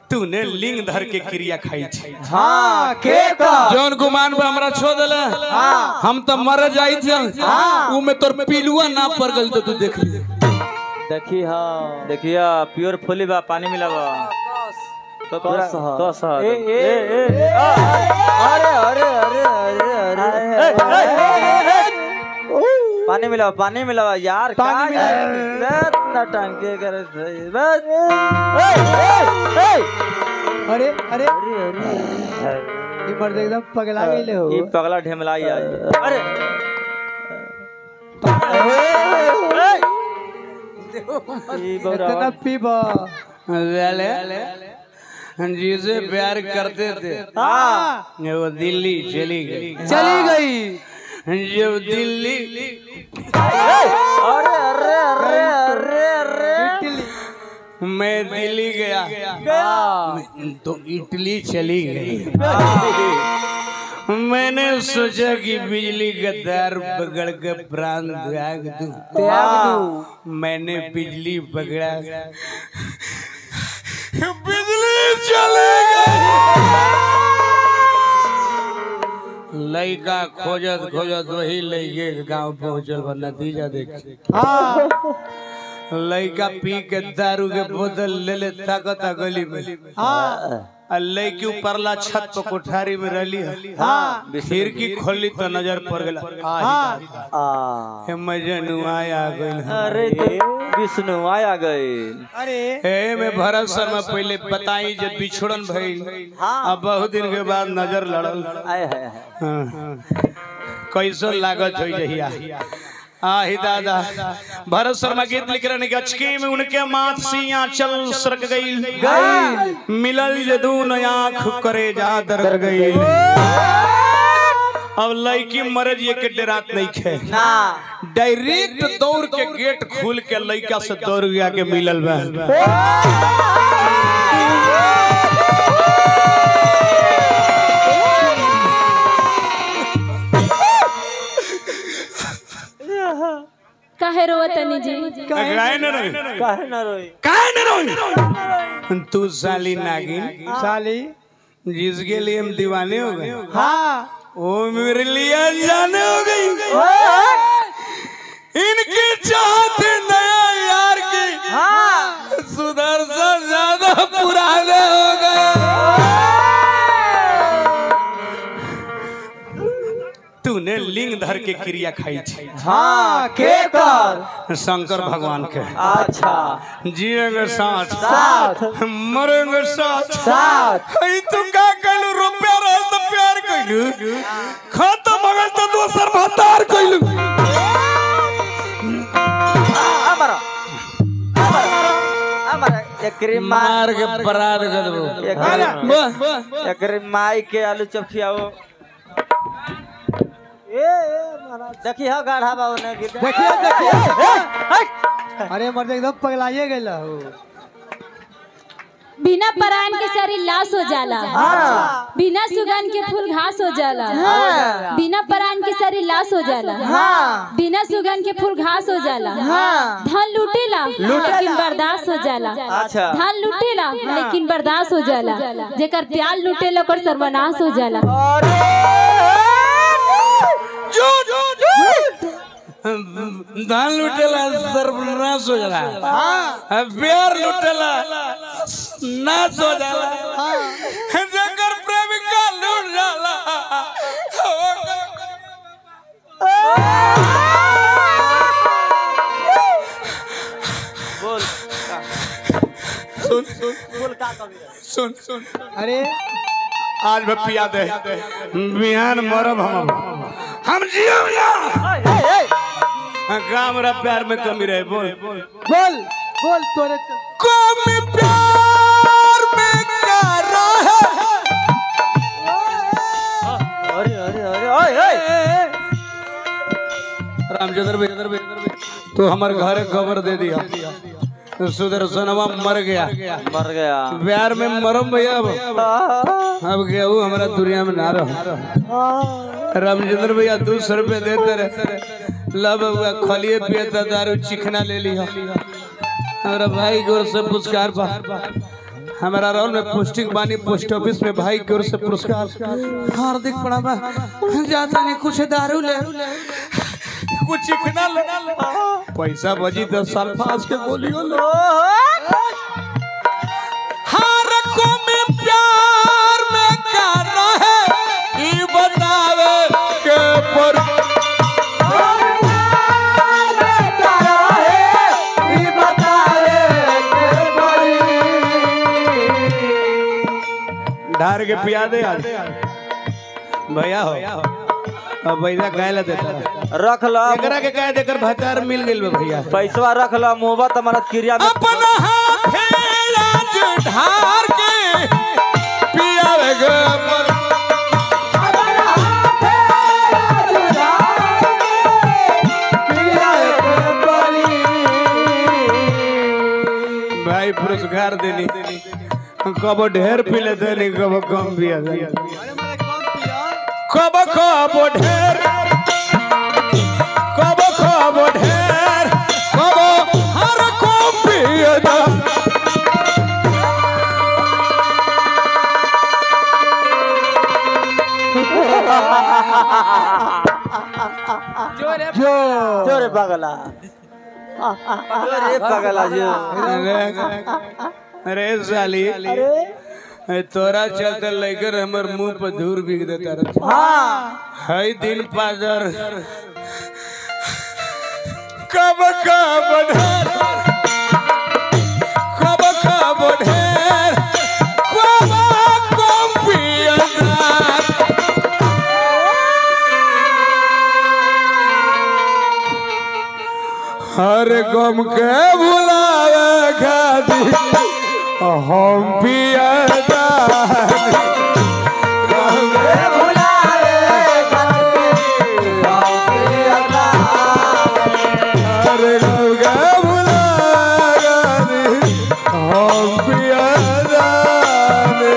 तूने लिंग धर के क्रिया खाई छी हाँ के कर जौन गुमान पे हमरा छो देला हम तो मर जाई थे ऊ में तोर पिलुआ ना पड़ गल तो तू देख ली देखी हाँ देखिया प्योर फुली बा पानी मिलावा तो पूरा कस ह। कस ह। ए, ए, ए, ए, आ, अरे अरे अरे अरे अरे पानी मिलावा पानी मिलावा यार पानी का मिलावा। इतना टंके करे थे। बस ए, ए, ए, अरे अरे अरे ये मर्द एकदम पगला गईले हो ई पगला ढेमलाई आज अरे ई बौरा इतना पीबा जिसे प्यार करते थे वो दिल्ली चली गई चली गई जब दिल्ली अरे अरे अरे अरे अरे इटली मैं दिल्ली गया तो इटली चली गई मैंने सोचा कि बिजली का तार पकड़ के प्राण त्याग दूं त्याग दूं मैंने बिजली पकड़ा बिजली चली गई लड़का खोजत खोजत वही लड़के के गांव पहुंचल बा नतीजा देख हाँ लड़का पी के दारू के बोतल ले ले ताकत गली में हाँ आ लड़की ऊपरला छत पर कोठारी में रहली है हाँ खिड़की खोली तो नजर पड़ गला हाँ आ हे मजनुआ आ गइल है। अरे तो विष्णु आया गए अरे ए में भरत शर्मा पहले बताई जे बिछड़न भइल अब बहुत दिन के बाद नजर लड़ल आए है है हाँ। कैसन लागत हो जहिया आही दादा भरत शर्मा गीत लिख रहे हैं कि अचकी में उनके माथ सिया चल सरक गई गई मिलल जदून आंख करे जा दर गई अब लड़की मरज ये के डरात नहीं खे ना डायरेक्ट दौड़ के गेट खोल के लड़का से दौड़ गया के मिलल बा काहे रोवतनी जी काहे न रोई काहे ना रोई काहे न रोई तू साली नागिन साली जिसके लिए हम दीवाने हो गए हाँ वो मेरे लिए जाने हो गई इनके चाहते नया यार की सुदर्शन ज्यादा पुराने हो गए तूने लिंग धर के क्रिया खाई थी हाँ के कर शंकर भगवान के अच्छा जिएंगे साथ साथ मरेंगे साथ साथ हई तू का कहलू रुपया रहे तो प्यार कहलू खत्म हो गए तो दोसर भतार कहलू हमारा हमारा एकरी माँ मार के बराद कर देबो एकरी एकरी माई के आलू चप खियाओ ए ए महाराज देखी हा गाढ़ा बाबू ने गिर देखिए देखिए अरे मर्द एकदम पगलाइए गईला हो बिना परायण के शरीर लाश हो जाला बिना सुगन के फूल घास हो जाला बिना परायण के शरीर लाश हो जाला बिना सुगन के फूल घास हो जाला धन लूटेला लेकिन बर्दाश्त हो जाला अच्छा धन लूटेला लेकिन बर्दाश्त हो जाला जेकर प्यार लूटेला ओकर सर्वनाश हो जाला जो जो जो धान लुटेला सर्वनाश हो जाला हाँ प्यार लुटेला नाश हो जाला जकर प्रेमिका लूट जाला बोल सुन सुन बोल का कभी सुन सुन अरे आज मैं पिया दे बिहान मरब हम हम जियो ना काम मेरा प्यार में कमी रहे बोल बोल बोल बोल तोरे तो कमी प्यार में क्या रहे अरे अरे अरे ओए ओए रामचंद्र भाई तो हमारे घर खबर दे दिया सुदर्शनवा मर गया मर गया प्यार में मरम भैया अब अब गया वो हमारा दुनिया में ना रहो रामचंद्र भैया दो सौ रुपये देते रहे लब हुआ खलिए पियता दारू चिकना ले लिया हमारा भाई गोर से पुरस्कार पा हमारा रोल में पोस्टिंग बानी पोस्ट ऑफिस में भाई की ओर से पुरस्कार हार्दिक प्रणाम जाता नहीं कुछ दारू ले कुछ चिकना ले पैसा बजी दस साल पास के बोलियो ले हर को में प्यार में कर रहे ई बतावे के पर ढार के पिया दे आज भैया हो अब भैया गाय ला देता रख लो एकरा के कह देकर भतार मिल गेल बा भैया पैसवा रख लो मुहबत हमारा क्रिया में अपना हाथे राज ढार के पियावे गे पर भाई पुरस्कार देनी कब ढेर पी लेते नहीं कब कम पिया देनी कब कब ढेर कब कब ढेर कब हर को पिया दा जोरे पगला जोरे पगला जो अरे अरे साली अरे तोरा चलते लेकर हमर मुंह पर धूर बिग देता रहा हाँ हई दिन पाजर कब कब ढेर कब कब ढेर कब कब पियदार हर गम के भुलावे खातिर हम पियदार अरे गंगा भुलावे हम पियदार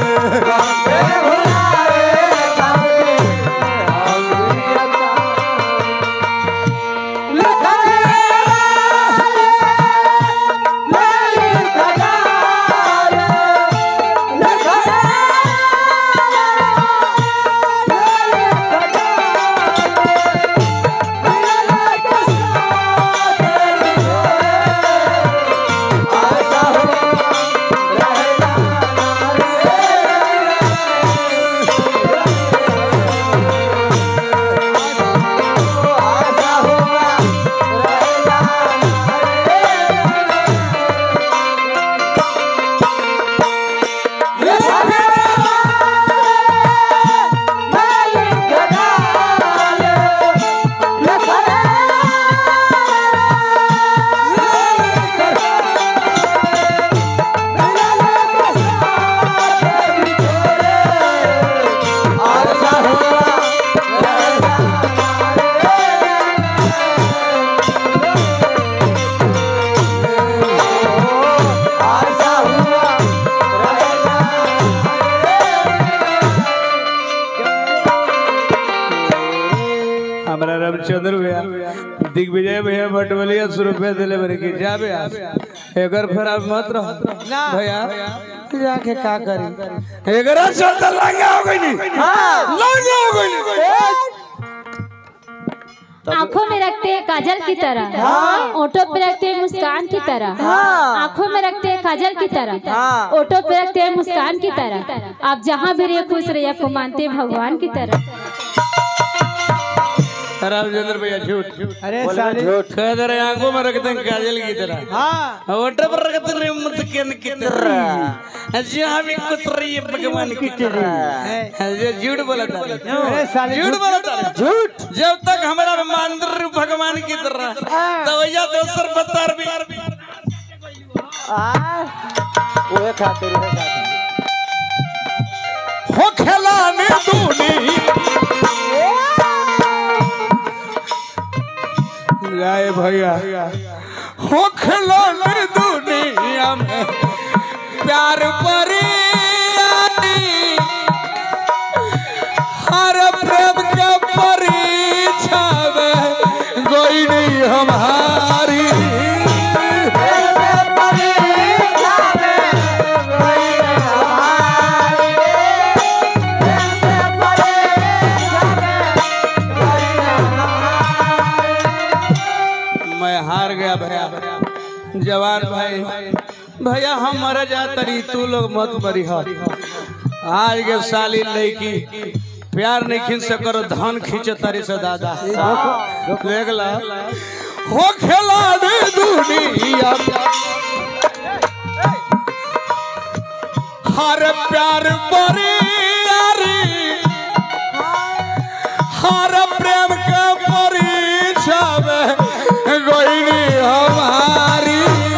हमारा रामचंद्र भैया दिग्विजय भैया बटवलिया सौ रुपया दिले बरे की जा भैया एकर फिर आप मत रहो भैया जाके का करी एकर चलता लंगा हो गई नहीं लंगा हो गई नहीं आंखों में रखते हैं काजल की तरह ओठों पे रखते हैं मुस्कान की तरह आंखों में रखते हैं काजल की तरह ओठों पे रखते हैं मुस्कान की तरह आप जहाँ भी रहिए खुश रहिए आपको मानते हैं भगवान की तरह रामचंद्र भैया झूठ अरे साले कह दे रहे आंखों में रखते हैं काजल की तरह हाँ ओटे पर रखते रहे मुस्कान की तरह जहाँ भी कुछ रही है भगवान की तरह ये झूठ बोला था अरे साले झूठ बोला था झूठ जब तक हमारा मंदिर भगवान की तरह तो भैया दोसर बतर भी ओए खातिर ओए खातिर हो खिलाने दूनी जाए भैया हो खिलाने दुनिया में प्यार परियानी हर प्रेम का परीक्षा में कोई नहीं हमारी जवान भाई भैया हम मर जा तरी तू लोग मत मरी हो आज के साली लड़की प्यार नहीं खींच सकर धन खींच तारी से दादा देख ला हो खेला दे दुनिया हर प्यार बरी हर प्रेम के परिचय गोइनी हमारी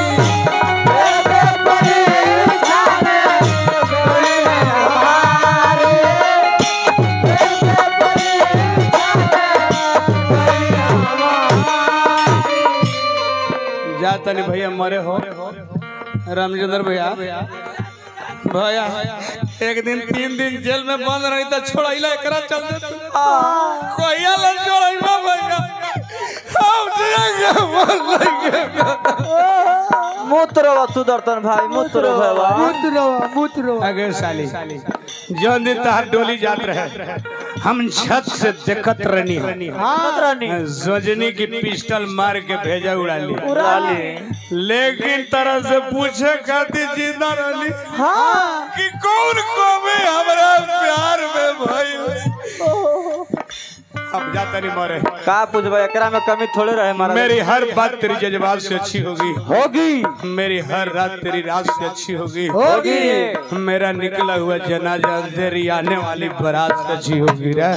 जा तनी भैया मरे हो रामचंद्र भैया भैया एक दिन तीन दिन जेल में बंद रही तो छोड़ैला एकरा चलते कोइया ले छोड़ैबा भैया हम जिएंगे मर जाएंगे मूत्र बा सुदर्शन भाई मूत्र बा मूत्र मूत्र अगर साली जौन दिन तहार डोली जात रहे हम छत से देखत रहनी जोजनी की पिस्टल मार के भेजा उड़ा ली उड़ा ली लेकिन तरह से पूछे खातिर जिंदा रहली कि कौन कमी हमरा प्यार में भइल अब जाता नहीं मरे का पूछबा एकरा में कमी थोड़े रहे हमारा मेरी हर बात तेरी जज्बात से अच्छी होगी होगी मेरी हर रात तेरी रात से अच्छी होगी होगी मेरा निकला हुआ जनाजा तेरी आने वाली बारात से अच्छी होगी रे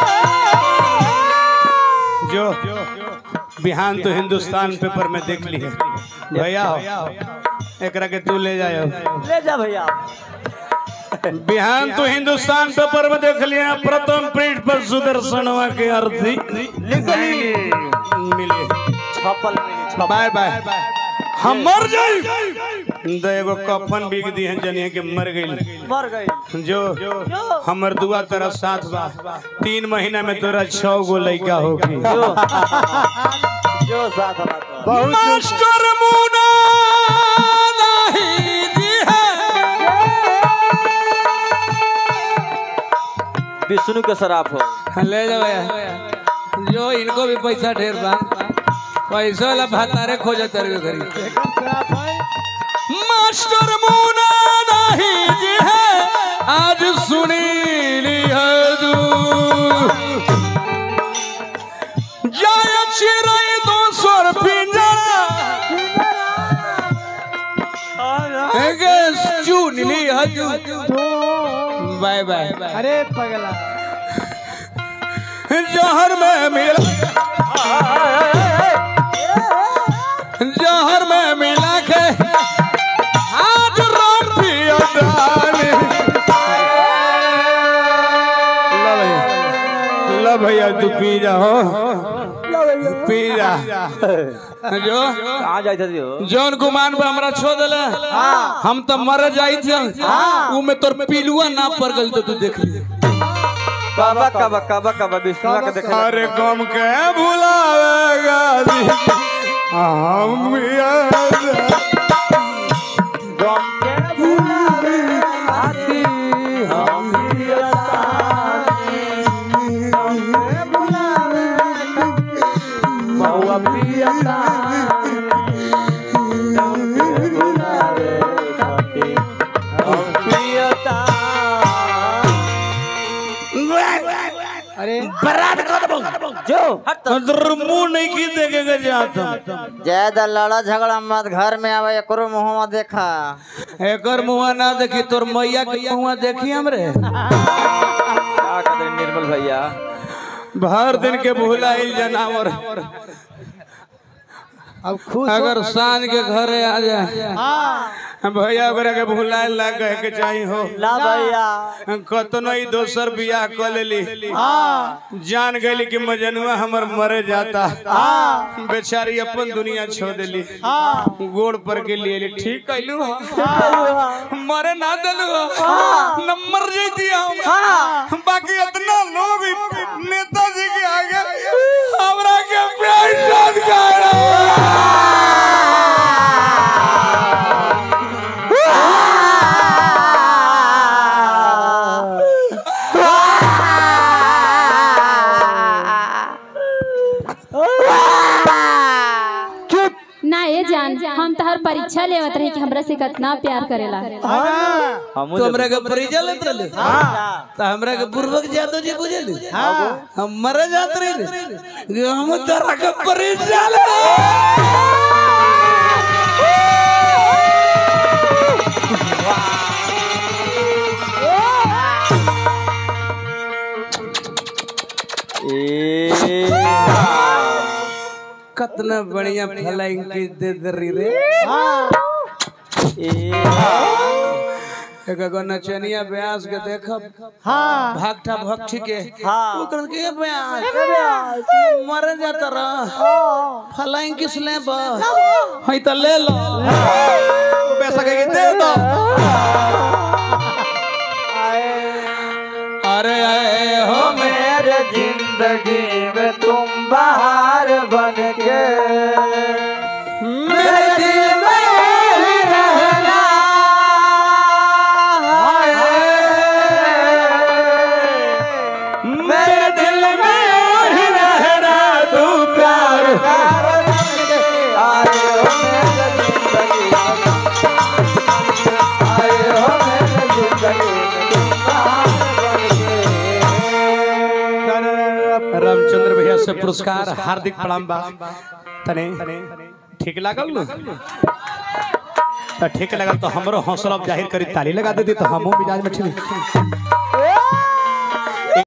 जो बिहान तो हिंदुस्तान पेपर में देख ली है भैया हो एकरा के तू ले जाओ ले जा भैया बिहान तो हिंदुस्तान पेपर में देख लिया प्रथम प्रिंट पर सुदर्शनवा के अर्थी निकली मिली छपल मिली छपल बाय बाय हम मर जाई तो एगो कफन बिक दी है जनिए के मर गई मर गई जो हमर दुआ तरफ साथ बा तीन महीना में तोरा छह गो लड़का होगी जो जो साथ बात मास्टर मुना नहीं जी विष्णु के शराफ हो ले जा भैया जो इनको भी पैसा ढेर बा पैसा वाला भातारे खोज तरवे करी मास्टर मुना नहीं जी है आज सुनी लिया तू जाय चिरई दो सर पिंजरा एगे चुन लिया तू बाय बाय अरे पगला जहर में मिला जहर में मिला के आज राम पिया डाली ला भैया ला भैया तू पी जा हो पी जा जो कहाँ जाए थे जो जौन गुमान पे हमरा छो देले हम तो मर जाई थे ऊ में तोर पिलुआ ना पड़ गल तो तू देख ली काबा काबा काबा काबा विष्णु के देखे अरे गम के भुलावेगा दी हम याद गम के भुलावे आती हम बहुआ पियता भुलावे खाती हम पियता अरे जो मुंह नहीं की देखेगा जाता ज्यादा लड़ा झगड़ा मत घर में आवे एकरो मुंह में देखा एकर मुंह ना देखी तोर मैया के मुंह देखी हमरे क्या कहते निर्मल भैया भर दिन के भुलाइल जनावर अब खुश अगर सांझ के घरे आ जाए भैया ओकरा के भुलाए ला कहे के चाही हो ना भैया कतनो ही दोसर बियाह कर लेली जान गई कि मजनुआ हमर मरे जाता बेचारी अपन दुनिया छोड़ देली गोड़ पर के लिए ठीक कैलू मरे ना दिलू न मर जैती हम बाकी इतना लोग नेताजी के आगे हमरा के प्यार शाद ना ये जान हम तहर परीक्षा लेवत रही कि हमरा से कितना प्यार करेला हम तो हमरा के परिचय लेत रहले तो हमरा के पूर्वक यादव जी बुझेली हम मरे जात रहे कि हम तोरा के परिचय ले ए कितना बढ़िया फ्लाइंग किस दे दरी रे ए एक गो नचनिया ब्यास के देखब हाँ भागटा भक्ति के हाँ। ओकर के ब्यास मरे जाता रह फ्लाइंग किस ले बा हई त ले लो पैसा के दे दो अरे आए हो मेरे जिंदगी में तुम बाहर बन के मेरे दिल में ही रहना है। मेरे दिल में ही रहना तू प्यार बन के आए हो मेरे जिंदगी में आए हो मेरे जिंदगी में तुम बाहर बन के रामचंद्र भैया से पुरस्कार हार्दिक प्रणाम बा तने ठीक लागल न तो ठीक लगल तो हमरो हौसला जाहिर करी ताली लगा देती तो हमो मिजाज में ठीक